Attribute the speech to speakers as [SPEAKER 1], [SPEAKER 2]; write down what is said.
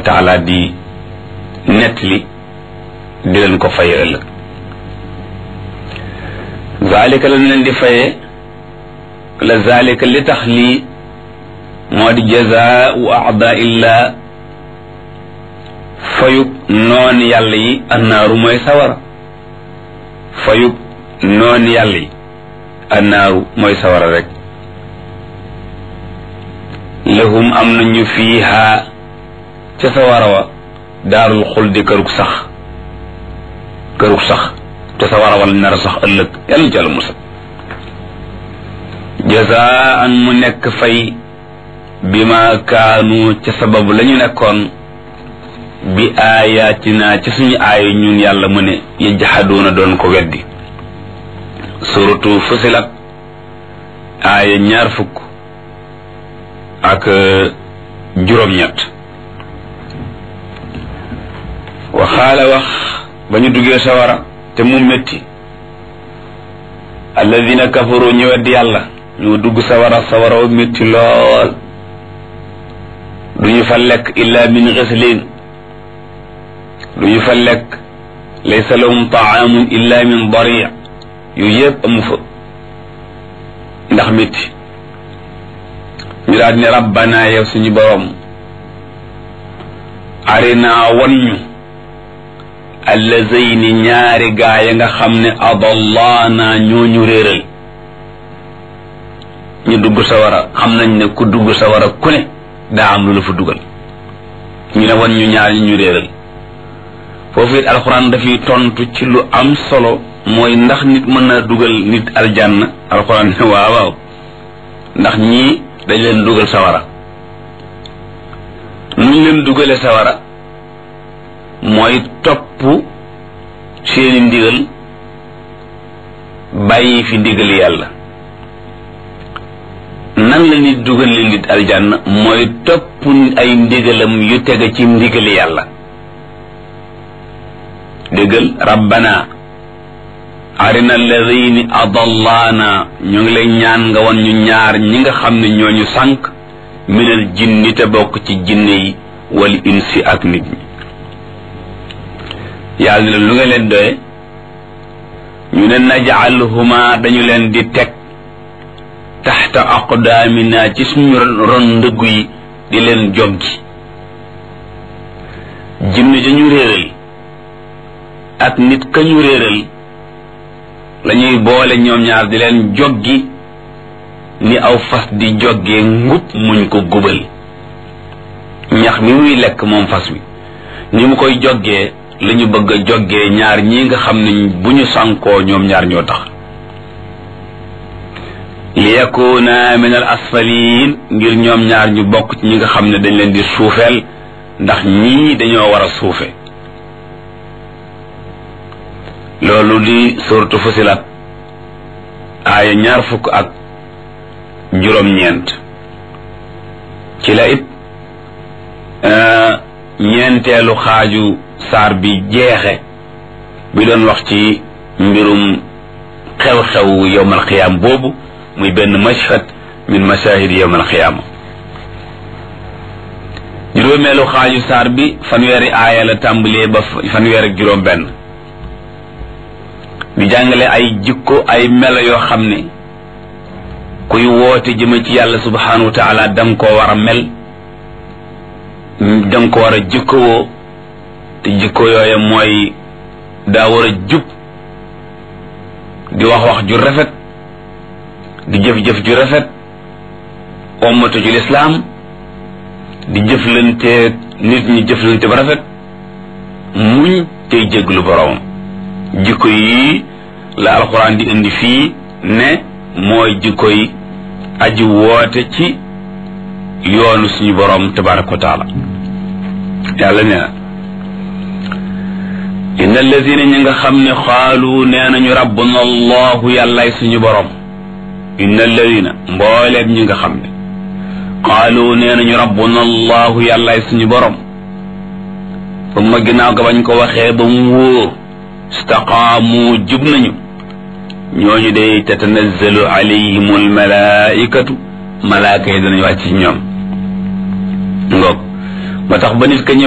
[SPEAKER 1] taala di nettali di leen ko faye ëllëg zalika la leen di faye la zalika li tax lii moo di jazaau aada illah fayub noon yàlla yi annaaru mooy sawara fayub noon yàlla yi annaaru mooy sawara rek lahum am nañu fiiha ca sawara wa daarul xuldi kërug sax kërug sax te sawara wala nar a sax ëllëg yàlla jàll musal jazaan mu nekk fay bi ma kaanu ca sababu la ñu nekkoon bi aayaatina ci suñu aaya ñun yàlla mu ne yajhaduuna doon ko weddi suratu fusilat aaya ñaar fukk ak juróom-ñett waxaala wax ba ñu duggee sawara te mu métti alladina kafaru ñu weddi yàlla ñu dugg sawara sawara wa métti lool duñu fa lekk illa min ghislin duñu fa lekk laysa lahum taamun illa min dari yu yëpp amu fa ndax métti ñu daal ne rabbana yow suñu borom arina wan ñu allazayni ñaari gaa ya nga xam ne adallaana ñooñu réeral ñu dugg sawara xam nañ ne ku dugg sawara ku ne daa am lu la fa dugal ñu ne wan ñu ñaar ñi ñu réeral foofu it alxuraan dafay tontu ci lu am solo mooy ndax nit mën na dugal nit aljanna alxuraan ne waaw waaw ndax ñii dañ leen dugal sawara nuñ leen dugale sawara mooy topp seeni ndigal bàyyi fi ndigal yàlla nan la nit dugal leen nit aljanna mooy topp ay ndigalam yu tege ci ndigal yàlla déggal rabbana arina alladini adallaana ñu ngi lay ñaan nga wan ñu ñaar ñi nga xam ne ñooñu sànq minal jinni te bokk ci jinne yi wal insi ak nit ñi yàlla ne lu nga leen doye ñu ne najaalhuma dañu leen di teg taxta aqdaamina ci suñu ron ndëggu yi di leen joggi jinne dañu réeral ak nit ka ñu réeral lañuy boole ñoom ñaar di leen joggi ni aw fas di joggee ngub muñ ko gubal ñax mi muy lekk moom fas wi ni mu koy joggee lañu bëgg a joggee ñaar ñi nga xam ne bu ñu sànkoo ñoom ñaar ñoo tax li yakuna min al asfalin ngir ñoom ñaar ñu bokk ci ñi nga xam ne dañ leen di suufeel ndax ñii dañoo war a suufe loolu di suratu fusilat aaya ñaar fukk ak juróom-ñeent ci la it ñeenteelu xaaju saar bi jeexe bi doon wax ci mbirum xew-xew yowmal xiyaam boobu muy benn mashhad min mashahid yowmal xiyaama juróomeelu xaaju saar bi fanweeri aaya la tàmbalee ba fanweer ak juróom benn di jàngale ay jikko ay melo yoo xam ne kuy woote jëme ci yàlla subhanahu wa taala danga koo war a mel danga ko war a jikkowoo te jikko yooya mooy daa war a jub di wax wax ju rafet di jëf-jëf ju rafet ommatu ci lislaam di jëflante nit ñi jëflante ba rafet muñ tey jéglu boroomam jikko yi la alxuraan di indi fii ne mooy jikko yi aji woote ci yoonu suñu boroom tabaraka wa taala yàlla nee na inna alladina ñi nga xam ne xaalu nee nañu rabbuna allahu yàllaay suñu boroom inna alladina mbooleem ñi nga xam ne xaalu nee nañu rabbuna allahu yàllaay suñu boroom summa ginnaaw ga bañ ko waxee ba mu wóor istaqaamu jub nañu ñooñu day tatanazzalu alayhim almalaikatu malaaka yi danañu wàcc ci ñoom ngoog ba tax ba nit ka ñëw